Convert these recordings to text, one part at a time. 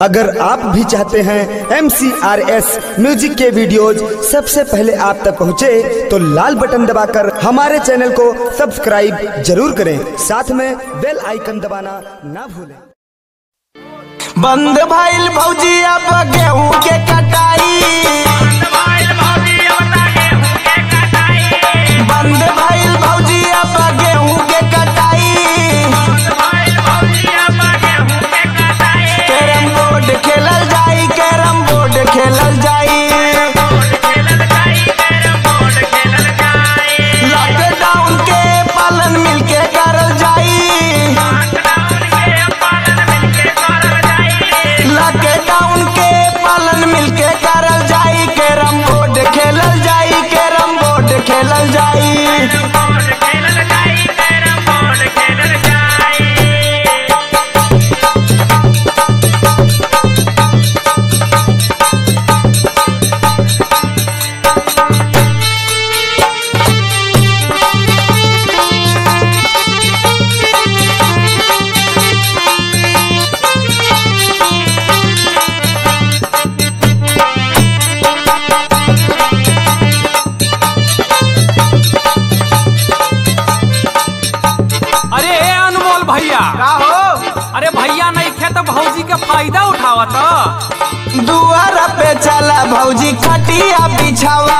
अगर आप भी चाहते हैं एम म्यूजिक के वीडियोज सबसे पहले आप तक पहुंचे, तो लाल बटन दबाकर हमारे चैनल को सब्सक्राइब जरूर करें साथ में बेल आइकन दबाना ना भूलें बंद भइल भौजी अब गेहूं के कटाई बंद भइल भौजी अब गेहूं के कटाई कैरम बोर्ड खेलल जाई कैरम बोर्ड खेलल जाई लॉकडाउन के पालन मिलके करल जाई लॉकडाउन के पालन मिलके करल जाई कैरम बोर्ड खेलल जाई कैरम बोर्ड खेलल जाई अरे ए अनमोल भैया का हो अरे भैया नहीं खे तो भौजी के फायदा उठावत दुआर पे चला भौजी खटिया बिछावा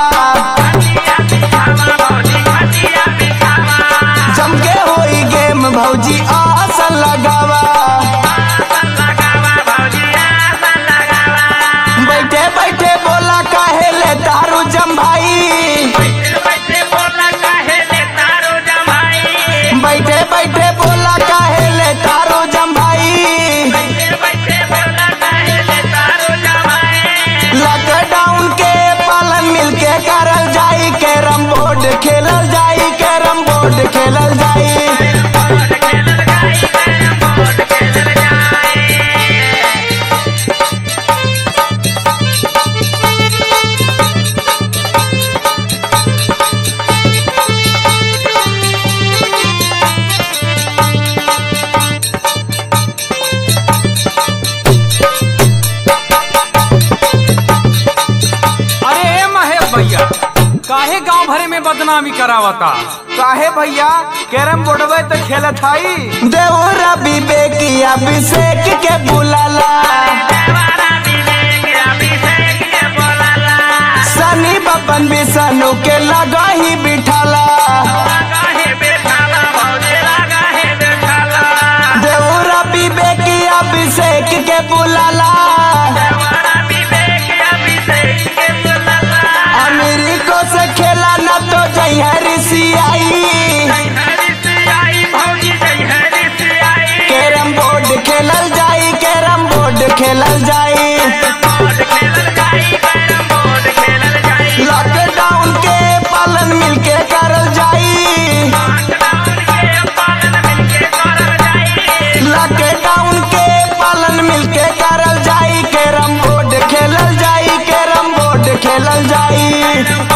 जम के होई गेम भौजी आसन लगावा बैठे बैठे बोला काहे ले तारू जम भाई बैठे बैठे बोला काहे ले तारू जम भाई लॉकडाउन के पालन मिलके करल जाई कैरम बोर्ड खेलल जाई कैरम बोर्ड खेलल जाई अरे ए महेश भैया काहे गांव भरे में बदनामी करावता काहे भैया कैरम बोर्डवे तो खेलत हई देवरा विवेकिया अभिषेक के बुलाला सनी बपन बिसनु के लगा ही बिठाला देवरा विवेकिया अभिषेक के बुलाला अमेरिको से खेला न तो जहरी सियाई कैरम बोर्ड खेलल जाई कैरम बोर्ड खेलल जाई लॉकडाउन के पालन मिलके करल जाई लॉकडाउन के पालन मिलके करल जाई कैरम बोर्ड खेलल जाई कैरम बोर्ड खेलल जाई